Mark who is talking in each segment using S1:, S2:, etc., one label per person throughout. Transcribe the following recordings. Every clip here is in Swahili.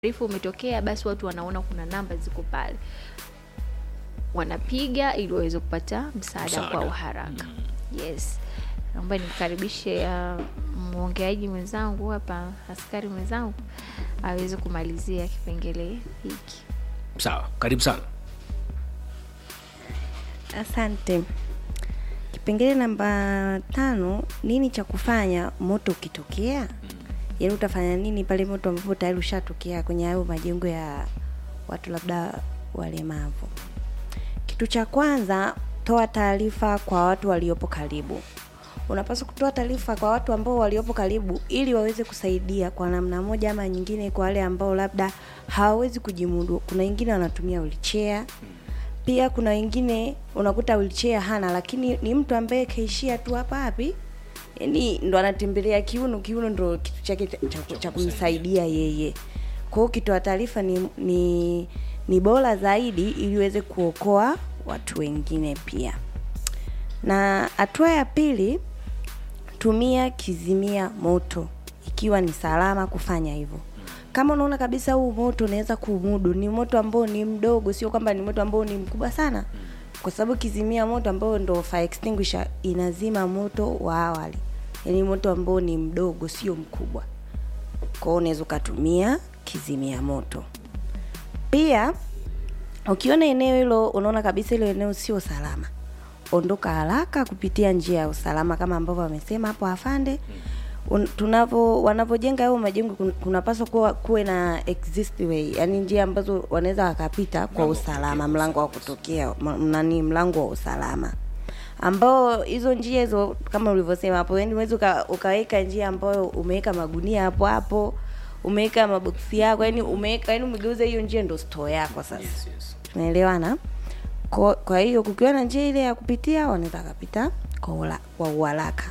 S1: Taarifa umetokea, basi watu wanaona kuna namba ziko pale, wanapiga ili waweze kupata msaada
S2: Msaada.
S1: kwa uharaka. Yes, naomba nimkaribishe uh, mwongeaji mwenzangu hapa, askari mwenzangu aweze kumalizia kipengele hiki.
S2: Sawa, karibu sana.
S3: Asante. Kipengele namba tano, nini cha kufanya moto ukitokea? Yaani utafanya nini pale moto ambapo tayari ushatokea kwenye hayo majengo ya watu labda walemavu? Kitu cha kwanza, toa taarifa kwa watu waliopo karibu. Unapaswa kutoa taarifa kwa watu ambao waliopo karibu ili waweze kusaidia kwa namna moja ama nyingine, kwa wale ambao labda hawawezi kujimudu. Kuna wengine wanatumia wheelchair, pia kuna wengine unakuta wheelchair hana, lakini ni mtu ambaye kaishia tu hapa hapi, yani ndo anatembelea kiuno, kiuno ndo kitu chake cha- cha, cha kumsaidia yeye. Kwa hiyo ukitoa taarifa ni, ni ni bora zaidi ili uweze kuokoa watu wengine pia. Na hatua ya pili, tumia kizimia moto ikiwa ni salama kufanya hivyo. Kama unaona kabisa huu moto unaweza kumudu, ni moto ambao ni mdogo, sio kwamba ni moto ambao ni mkubwa sana, kwa sababu kizimia moto ambao ndo fire extinguisher inazima moto wa awali, yaani moto ambao ni mdogo, sio mkubwa. Kwa hiyo unaweza ukatumia kizimia moto. Pia ukiona eneo hilo unaona kabisa hilo eneo sio salama, ondoka haraka kupitia njia ya usalama kama ambavyo wamesema hapo afande. Un- Tunavyo wanavyojenga hayo majengo kun- kunapaswa kuwa kuwe na exist way, yani njia ambazo wanaweza wakapita kwa usalama, mlango wa kutokea ma- nani, mlango wa usalama ambao hizo njia hizo kama ulivyosema hapo, yani unaweza uka, ukaweka njia ambayo umeweka magunia hapo hapo, umeweka maboksi yako, yani umeweka, yani umegeuza hiyo njia ndo store yako sasa
S2: Yes, yes.
S3: tunaelewana kwa, kwa hiyo kukiwa na njia ile ya kupitia wanaweza wakapita kwa ula- kwa uharaka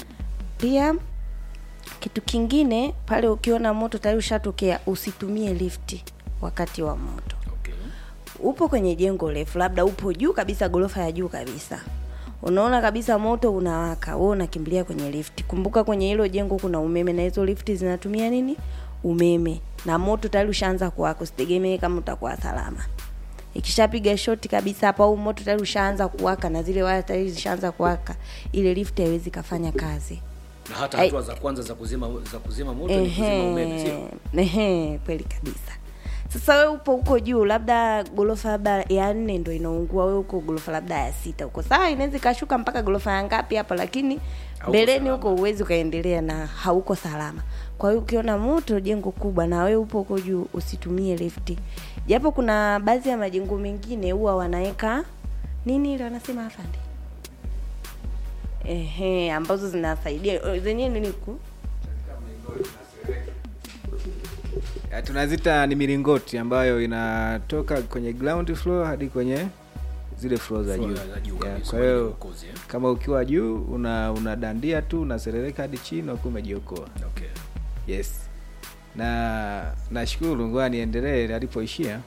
S3: pia kitu kingine pale ukiona moto tayari ushatokea usitumie lifti wakati wa moto
S2: Okay.
S3: upo kwenye jengo refu labda upo juu kabisa ghorofa ya juu kabisa unaona kabisa moto unawaka wewe unakimbilia kwenye lifti kumbuka kwenye hilo jengo kuna umeme na hizo lifti zinatumia nini umeme na moto tayari ushaanza kuwaka usitegemee kama utakuwa salama ikishapiga shoti kabisa hapo au moto tayari ushaanza kuwaka na zile waya tayari zishaanza kuwaka ile lifti haiwezi kafanya kazi
S2: Na hata
S3: Ai-
S2: hatua za kwanza za kuzima za kuzima moto ni kuzima umeme, sio?
S3: Ehe, kweli kabisa. Sasa wewe upo huko juu, labda ghorofa labda ya nne ndo inaungua, wewe uko ghorofa labda ya sita huko, sawa, inaweza ikashuka mpaka ghorofa ya ngapi hapa, lakini
S2: Hauko
S3: mbeleni
S2: salama.
S3: huko uwezi ukaendelea na hauko salama. Kwa hiyo ukiona moto jengo kubwa na wewe upo huko juu, usitumie lifti, japo kuna baadhi ya majengo mengine huwa wanaweka nini ile wanasema afande, ehe, ambazo zinasaidia zenyewe nini ku
S4: Ya, tunazita ni milingoti ambayo inatoka kwenye ground floor hadi kwenye zile floor za
S2: Floor
S4: juu.
S2: za juu
S4: Ya,
S2: kabisa,
S4: Kwa hiyo
S2: uokozi, eh?
S4: kama ukiwa juu una unadandia tu unaserereka hadi chini unakuwa umejiokoa.
S2: Okay.
S4: Yes. Na nashukuru ngoja niendelee alipoishia.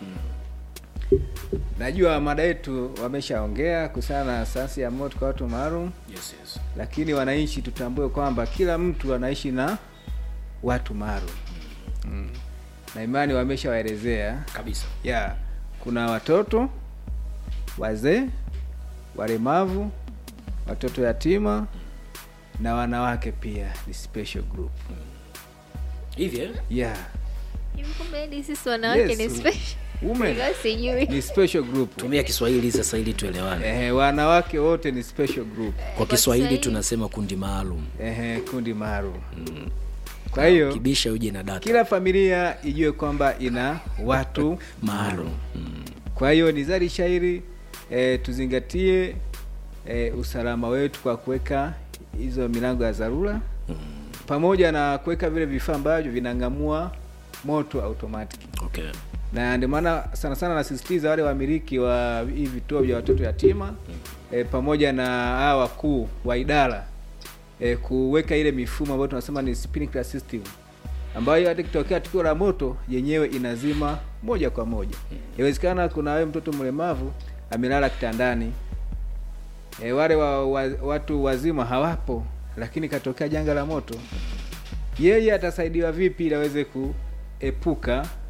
S4: Najua mada yetu wameshaongea kuhusiana na sayansi ya moto kwa watu maalum,
S2: Yes, yes.
S4: lakini wananchi tutambue kwamba kila mtu anaishi na watu maalum mm. na imani wameshawaelezea
S2: Kabisa.
S4: ya kuna watoto wazee walemavu watoto yatima na wanawake pia ni special group
S2: Hivi eh?
S4: yeah
S1: Hivi kumbe hadi sisi wanawake
S4: Yes,
S1: ni special.
S4: women
S1: Ingawa sijui.
S4: ni special group
S2: Tumia Kiswahili sasa ili tuelewane.
S4: Ehe, wanawake wote ni special group
S2: Kwa Kiswahili
S1: Kiswahili.
S2: tunasema kundi maalum.
S4: Ehe, kundi maalum kwa hiyo
S2: Kibisha uje na data
S4: kila familia ijue kwamba ina watu
S2: maalum. Mm.
S4: Kwa hiyo ni zari shairi e, tuzingatie e, usalama wetu kwa kuweka hizo milango ya dharura pamoja na kuweka vile vifaa ambavyo vinang'amua moto automatic,
S2: Okay.
S4: na ndio maana sana sana nasisitiza wale wamiliki wa hivi vituo vya watoto yatima e, pamoja na hawa wakuu wa idara e, kuweka ile mifumo ambayo tunasema ni sprinkler system ambayo hata kitokea tukio la moto yenyewe inazima moja kwa moja. Inawezekana kuna wewe mtoto mlemavu amelala kitandani e, wale wa, wa, watu wazima hawapo, lakini katokea janga la moto, yeye atasaidiwa vipi ili aweze kuepuka